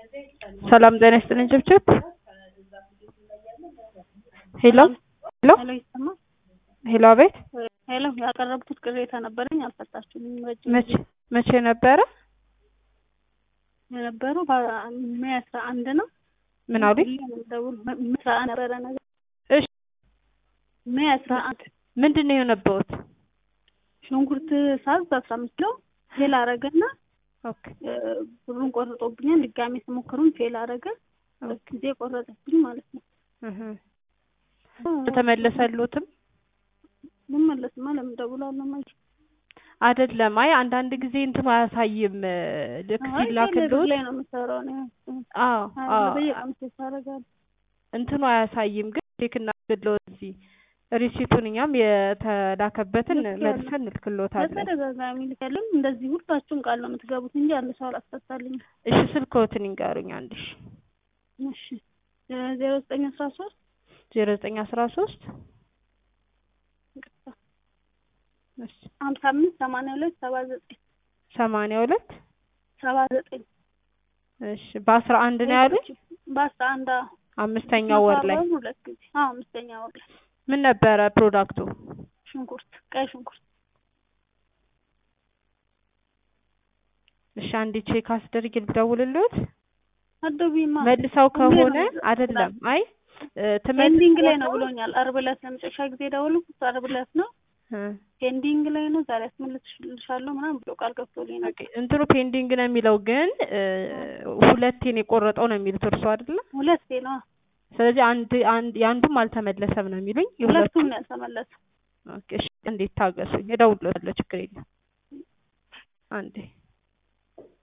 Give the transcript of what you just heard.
ሰላም ጤና ይስጥልኝ ጭብጭብ ሄሎ ሄሎ ሄሎ ይሰማል? ሄሎ አቤት ሄሎ ያቀረብኩት ቅሬታ ነበረኝ አልፈታችሁልኝም። ረጅም መቼ መቼ ነበረ የነበረው ሜይ አስራ አንድ ነው። ምን አሉኝ ደውል ሜይ አስራ አንድ ነበረ ነገር እሺ ሜይ አስራ አንድ ምንድን ነው የሆነበውት ሽንኩርት ሳዝ በአስራ አምስት ኪሎ ፌል አረገና ኦኬ ብሩን ቆርጦብኛል። ድጋሜ ስሞክሩን ፌል አረገ። ሁለት ጊዜ ቆረጠብኝ ማለት ነው። እህ ተመለሰሉትም ልመለስማ ለምን ደውላለሁ? ማይ አይደለም አይ አንዳንድ ጊዜ እንትኑ አያሳይም ልክ አይ ሲላክልዎት ላይ ነው የምሰራው ነው አዎ አዎ በየቀኑ ሴት አደርጋለሁ። እንትኑ አያሳይም ግን ቼክ እናድርግልዎት እዚህ ሪሲቱን እኛም የተላከበትን ልክ መልሰን እንልክልዎታለን በተደጋጋሚ ልከልም እንደዚህ ሁላችሁም ቃል ነው የምትገቡት እንጂ አንድ ሰው አላስፈታልኝም። እሺ ስልክዎትን ይንገሩኝ አንድ ሺ እሺ ዜሮ ዘጠኝ አስራ ሶስት ዜሮ ዘጠኝ አስራ ሶስት እሺ ሀምሳ አምስት ሰማንያ ሁለት ሰባ ዘጠኝ ሰማንያ ሁለት ሰባ ዘጠኝ እሺ በአስራ አንድ ነው ያሉኝ በአስራ አንድ አዎ። አምስተኛው ወር ላይ በወር ሁለት ጊዜ አዎ አምስተኛ ወር ላይ ምን ነበረ ፕሮዳክቱ ሽንኩርት ቀይ ሽንኩርት እሺ አንዴ ቼክ አስደርግ ልደውልልዎት አዶቢማ መልሰው ሁሌ ነው ከሆነ የሚደውለው። አይደለም አይ ፔንዲንግ ላይ ነው ብሎኛል። አርብ ዕለት ለመጨረሻ ጊዜ ደወልኩት አርብ ዕለት ነው ፔንዲንግ ላይ ነው ዛሬ አስመልስልሻለሁ ምናምን ብሎ ቃል ገብቶልኝ ነው። እንትኑ ፔንዲንግ ነው የሚለው ግን ሁለቴን የቆረጠው ነው የሚሉት እርሱ አይደለ ሁለቴ ነው ስለዚህ አንድ አንድ የአንዱም አልተመለሰም ነው የሚሉኝ ሁለቱም የሁለቱም ነው ያልተመለሰው። ኦኬ እሺ እንዴት ታገሱኝ እደውልልዎታለሁ ችግር የለም አንዴ